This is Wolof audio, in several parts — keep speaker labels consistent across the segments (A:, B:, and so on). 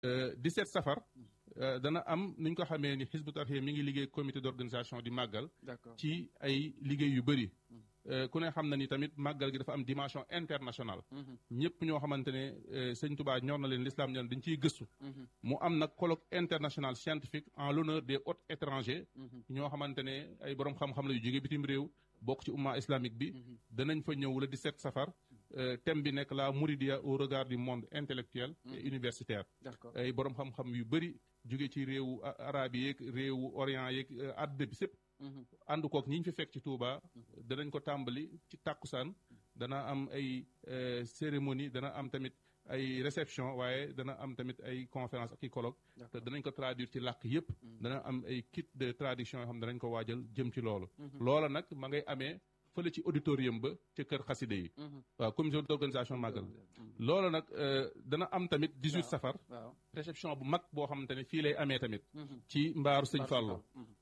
A: 17 safar dana am ni ñu ko xamee ni Hizbut Tarqiyyah mi ngi liggéey comité d'organisation di màggal ci ay liggéey yu bëri ku ne xam na ni tamit màggal gi dafa am dimension internationale ñëpp ñoo xamante ne sëñ Touba ñor na leen l'islam ñor dañ ciy gëstu mu am nag colloque international scientifique en l'honneur des hôtes étrangers ñoo xamante ne ay borom xam-xam la yu jóge bitim réew bokk ci umma islamique bi danañ fa ñëw le 17 safar thème bi nekk la Mouridia au regard du monde intellectuel et universitaire ay borom xam-xam yu bëri jóge ci réewu arabe yeeg réewu orient yeeg àdduna bi sépp ànd kook ñi ñu fi fekk ci Touba danañ ko tàmbali ci tàkkusaan dana am ay cérémonie dana am tamit ay réception waaye dana am tamit ay conférence ak i colloque te danañ ko traduire ci làkk yépp dana am ay kit de traduction yoo xam ne danañ ko waajal jëm ci loolu loola nag ma ngay amee fële ci auditorium ba ca kër xaside yi waaw commission d'organisation màggal loolu nag dana am tamit 18 safar réception bu mag boo xamante ne fii lay amee tamit ci mbaaru sëñ Fallou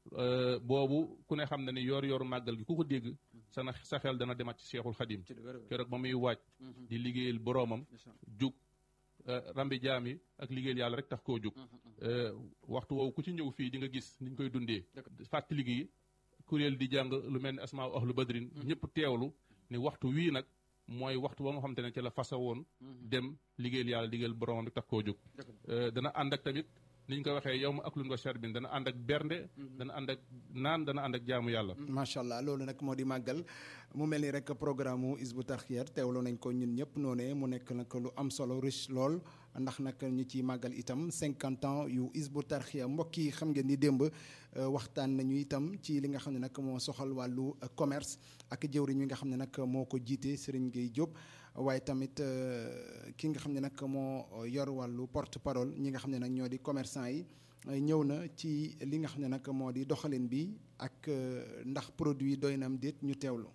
A: boobu ku ne xam na ni yoor yooru màggal gi ku ko dégg sa na sa xel dana demat ci Cheikhul Khadim keroog ba muy waaj di liggéeyal boroomam jug rambi jaam yi ak liggéeyal yàlla rek tax koo jug waxtu woowu ku ci ñëw fii di nga gis niñ koy dundee fàttali gi kuréel di jàng lu mel ni asmaa ahlu badrin ñëpp teewlu ni waxtu wii nag mooy waxtu ba nga xamante ne ci la fasa woon dem liggéeyal yàlla liggéeyal borom di tax koo jóg dana ànd ak tamit ni ñu ko waxee yow ma ak lun wa charbin dana ànd ak bernde dana ànd ak naan dana ànd ak jaamu yàlla
B: macha allah loolu nag moo di màggal mu mel ni rek programme mu Hizbut Tarqiyyah teewlu nañ ko ñun ñëpp noonee mu nekk nag lu am solo riche lool ndax nag ñu ci màggal itam cinquante ans yu Hizbut Tarqiyyah mbokk yi xam ngeen ni démb waxtaan nañu itam ci li nga xam ne nag moo soxal wàllu commerce ak jëwriñ wi nga xam ne nag moo ko jiite Serigne Gueye Diop waaye tamit ki nga xam ne nag moo yor wàllu porte parole ñi nga xam ne nag ñoo di commerçant yi ñëw na ci li nga xam ne nag moo di doxalin bi ak ndax produit doy na am déet ñu teewlu.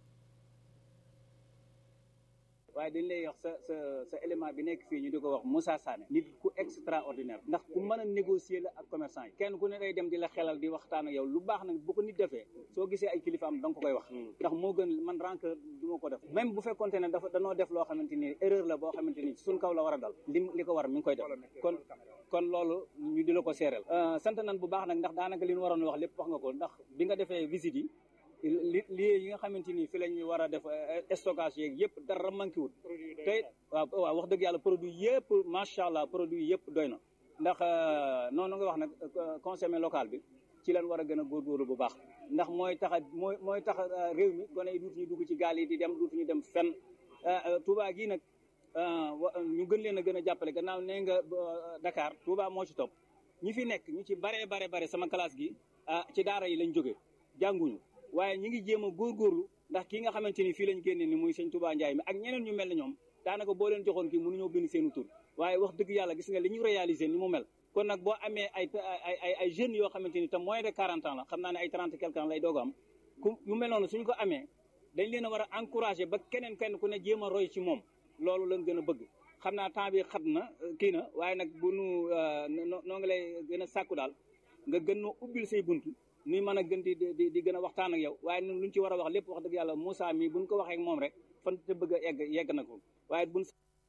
C: waaye dañ lay wax sa sa sa élément bi nekk fii ñu di ko wax Moussa Sané nit ku extraordinaire ndax ku mën a négocier la ak commerçant yi kenn ku ne day dem di la xelal di waxtaan ak yow lu baax nag bu ko nit defee soo gisee ay kilifaam da nga ko koy wax ndax moo gën man rancœur du ma ko def même bu fekkonte ne dafa danoo def loo xamante ni erreur la boo xamante ni suñ kaw la war a dal li li ko war mi ngi koy def kon kon loolu ñu di la ko seereel sant nañ bu baax nag ndax daanaka li ñu waroon wax lépp wax nga ko ndax bi nga defee visite yi li li yi nga xamante ni fi la ñu war a def stockage yeeg yëpp dara manqué wut te waaw waaw wax dëgg yàlla produit yëpp macha allah produit yëpp doy na ndax noonu nga wax nag consommé local bi ci lañ war a gën a góorgóorlu bu baax ndax mooy tax a mooy mooy tax réew mi gone yi duutuñu dugg ci gaal yi di dem duutuñu dem fenn Touba gii nag ñu gën leen a gën a jàppale gannaaw nee nga Dakar Touba moo ci topp ñi fi nekk ñu ci bare bare bare sama classe gi ci daara yi lañ jógee jànguñu waaye ñi ngi jéem a góorgóorlu ndax kii nga xamante ni fii lañ génne ni muy sëñ Touba Ndiaye mi ak ñeneen ñu mel ne ñoom daanaka boo leen joxoon kii mënuñoo bind seenu tur waaye wax dëgg yàlla gis nga li ñu réaliser ni mu mel kon nag boo amee ay ay ay ay jeunes yoo xamante ni te moins de 40 ans la xam naa ne ay 30 quelque ans lay doog am ku yu mel noonu suñ ko amee dañ leen a war a encourager ba keneen kenn ku ne jéem a roy ci moom loolu lañ gën a bëgg xam naa temps bi xat na kii na waaye nag bu nu noo ngi lay gën a sàkku daal nga gën noo ubbil say buntu nuy mën a gën di di di gën a waxtaan ak yow waaye ñun luñ ci war a wax lépp wax dëgg yàlla Moussa mii buñ ko waxee ak moom rek fan te bëgg a egg yegg na ko waaye buñ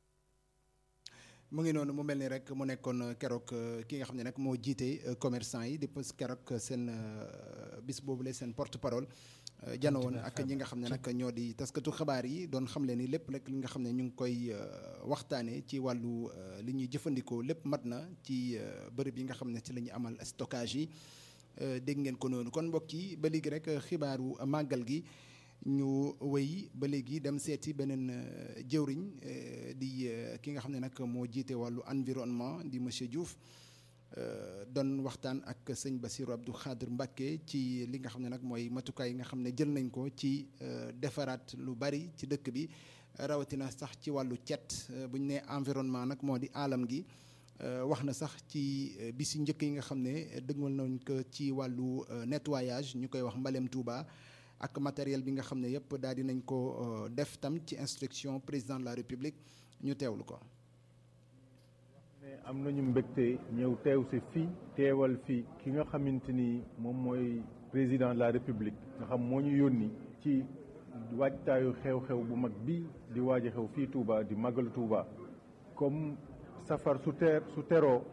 B: mu ngi noonu mu mel ni rek mu nekkoon keroog ki nga xam ne nag moo jiite commerçant yi di pës keroog seen bis boobule seen porte parole jano woon ak ñi nga xam ne nag ñoo di taskatu xabaar yi doon xam leen ni lépp rek li nga xam ne ñu ngi koy waxtaanee ci wàllu li ñuy jëfandikoo lépp mat na ci bërëb yi nga xam ne ci la ñu amal stockage yi dégg ngeen ko noonu kon mbokk yi ba léegi rek xibaaru màggal gi ñu wéy ba léegi dem seeti beneen jëwriñ di ki nga xam ne nag moo jiite wàllu environnement di monsieur Diouf doon waxtaan ak sëñ Bassirou Abdou Khadir Mbacké ci li nga xam ne nag mooy matukaay yi nga xam ne jël nañ ko ci defaraat lu bari ci dëkk bi rawatina sax ci wàllu cet bu ñu nee environnement nag moo di aalam gi wax na sax ci bisi njëkk yi nga xam ne dëgmal nañ ko ci wàllu nettoyage ñu koy wax mbalem Touba ak matériel bi nga xam ne yëpp daal di nañ ko def tam ci instruction président de la république ñu teewlu ko.
D: ne am nañu mbégte ñëw teew si fii teewal fii ki nga xamante ni moom mooy président de la république nga xam moo ñu yónni ci waajtaayu xew-xew bu mag bii di waaj a xew fii Touba di màggalu Touba comme safar su teer su teroo